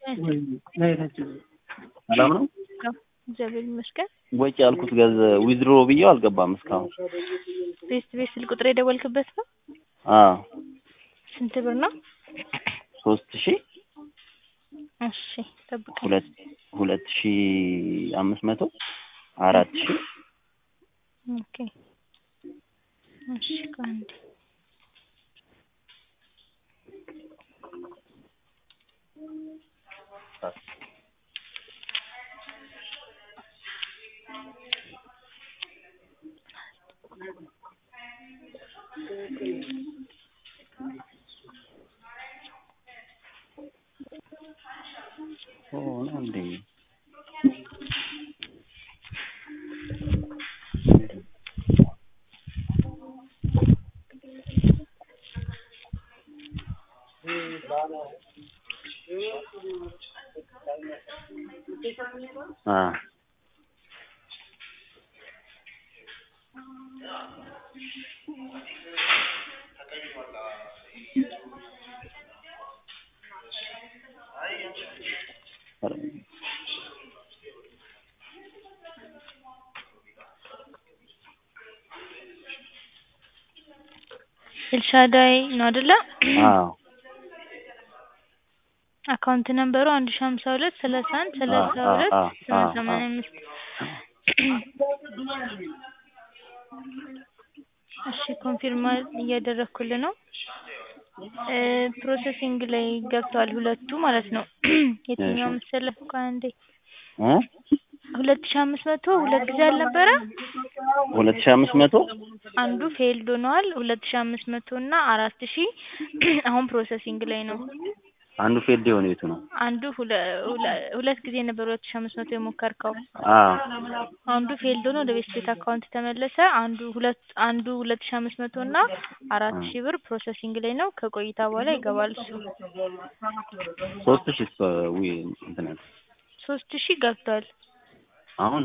ሰላም ነው? እግዚአብሔር ይመስገን። ወጪ ያልኩት ገንዘብ ዊዝድሮ ብዬው አልገባም እስካሁን። ቤት ቤት ስልክ ቁጥር የደወልክበት ነው? አዎ ስንት ብር ነው? ሶስት ሺህ እሺ ጠብቀኝ። ሁለት ሁለት ሺህ አምስት መቶ አራት ሺህ ኦኬ እሺ ከአንድ ኦ ነው እንዴ? አ ኤልሻዳይ ነው አይደለ? አዎ አካውንት ነምበሩ አንድ ሺህ ሀምሳ ሁለት ሰላሳ አንድ ሰላሳ ሁለት አ- አ- ስምንት አ- ሰማንያ አምስት እሺ ኮንፊርም እያደረኩልህ ነው። እ ፕሮሰሲንግ ላይ ገብተዋል ሁለቱ ማለት ነው። የትኛው እሺ። መሰለህ? ቆይ አንዴ እ ሁለት ሺህ አምስት መቶ ሁለት ጊዜ አልነበረ? ሁለት ሺህ አምስት መቶ አንዱ ፌልድ ሆኗል። ሁለት ሺህ አምስት መቶ እና አራት ሺህ አሁን ፕሮሰሲንግ ላይ ነው። አንዱ ፌልድ የሆነ የቱ ነው? አንዱ ሁለ ሁለ- ሁለት ጊዜ ነበር ሁለት ሺህ አምስት መቶ የሞከርከው። አዎ አንዱ ፌልድ ሆኖ ወደ ቤት ቤት አካውንት ተመለሰ። አንዱ ሁለት አንዱ ሁለት ሺህ አምስት መቶ እና አራት ሺህ ብር ፕሮሰሲንግ ላይ ነው። ከቆይታ በኋላ ይገባል እሱ። ሶስት ሺህ ዊ እንትን ያለ ሶስት ሺህ ገብቷል። አሁን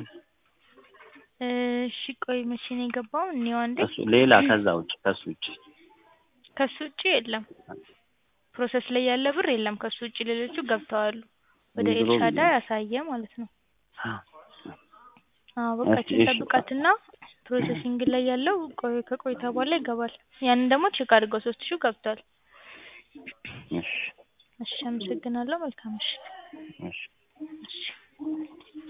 እሺ ቆይ መቼ ነው የገባው? እኔው አንዴ እሱ ሌላ ከዛ ውጭ ከሱ ውጭ ከሱ ውጭ የለም። ፕሮሰስ ላይ ያለ ብር የለም። ከሱ ውጭ ሌሎቹ ገብተዋል። ወደ ዊዝድሮ ኤልሻዳ ብዬ- ያሳየ ማለት ነው። አዎ በቃ እሺ፣ ቼክ እሺ። ጠብቃትና ፕሮሰሲንግ ላይ ያለው ቆይ ከቆይታ በኋላ ይገባል። ያንን ደግሞ ቼክ አድርገው ሶስት ሺው ገብቷል። እሺ እሺ አመሰግናለሁ። መልካም እሺ እሺ እሺ